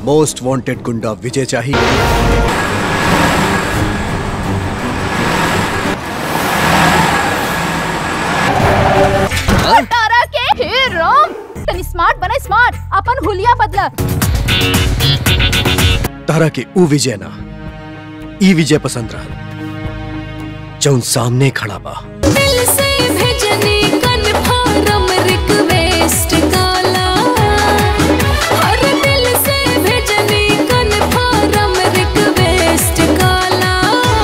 most wanted गुंडा विजय चाहिए तारा के हे राम तनी स्मार्ट बने स्मार्ट अपन हुलिया बदला तारा के ऊ विजय ना ई विजय पसंद रहा जौन सामने खड़ा बा दिल से भेजनी कन्फर्म रिक्वेस्ट काला हर दिल से भेजनी कन्फर्म रिक्वेस्ट काला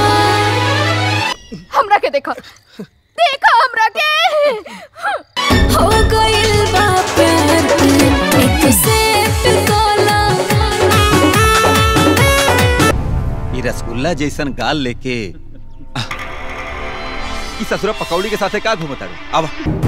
हमरा के देखो देखो हमरा के हो गइल बा प्यार एक सेट काला ये रसगुल्ला जैसन गाल लेके आह, ई ससुरा पकौड़ी के साथे का घूमता रे अब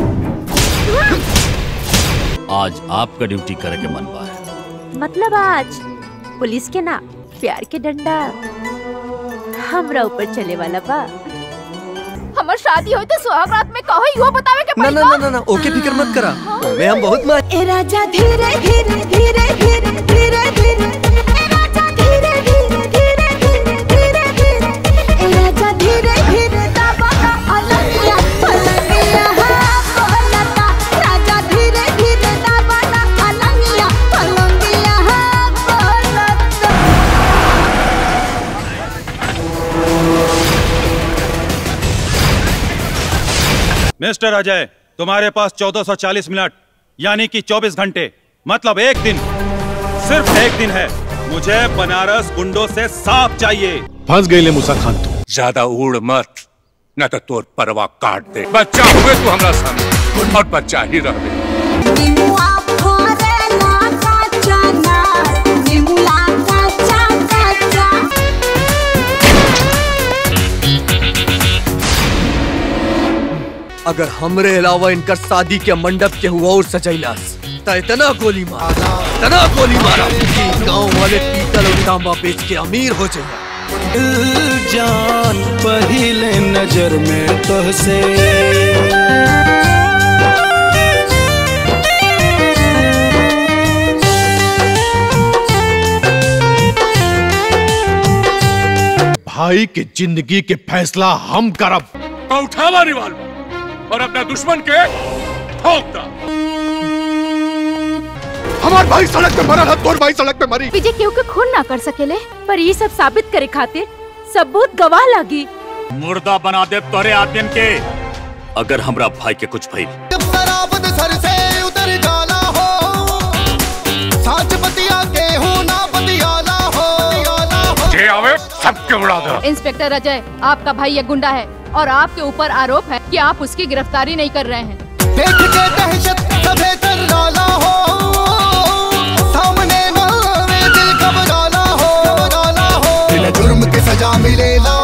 आज आपका ड्यूटी करे के मन बा मतलब आज पुलिस के ना प्यार के डंडा हमरा ऊपर चले वाला बा हमर शादी होई तो सुहाग रात में कहो इहो बतावे के ना पड़ी ना ना ना ना ओके फिक्र मत करा ओमे हम बहुत मान ए राजा धीरे धीरे धीरे धीरे धीरे धीरे ए राजा धीरे धीरे धीरे धीरे धीरे धीरे ए राजा धीरे धीरे दबा अलगिया अलगिया हा बोलता राजा धीरे धीरे दबा अलगिया अलगिया हा बोलता मिस्टर अजय तुम्हारे पास 1440 मिनट यानी कि 24 घंटे मतलब एक दिन सिर्फ एक दिन है मुझे बनारस गुंडों से साफ चाहिए फंस गई ले मूसा खान तू ज्यादा उड़ मत न तो तोर परवा काट दे बच्चा हुए तू हमरा सामने और बच्चा ही रह दे निमुआ फोरेला काचा ना निमुला काचा काचा अगर हमरे अलावा इनकर शादी के मंडप के हुआ और सजैलास त इतना गोली मारा इतना गोली मारा कि गांव वाले पीतल और तांबा बेच के अमीर हो जाए जान पहले नजर में तोहसे भाई के जिंदगी के फैसला हम करब तो उठावा रिवाल्वर और अपना दुश्मन के ठोक दा हमार भाई सड़क पे मरा तोर भाई सड़क पे मरी विजय केहू के खून ना कर सकेले पर ये सब साबित करे खातिर सबूत गवाह लागी मुर्दा बना दे तोरे आदमी के अगर हमरा भाई के कुछ भइल शराबत सर से उतर जाला हो साच बतिया के हो ना बतियाला हो जे आवे सबके उड़ा दे इंस्पेक्टर अजय आपका भाई एक गुंडा है और आपके ऊपर आरोप है कि आप उसकी गिरफ्तारी नहीं कर रहे हैं देख के दहशत सभे कर डाला हो सामने ना आवे दिल घबराला हो डाला हो बिना जुर्म के सजा मिलेला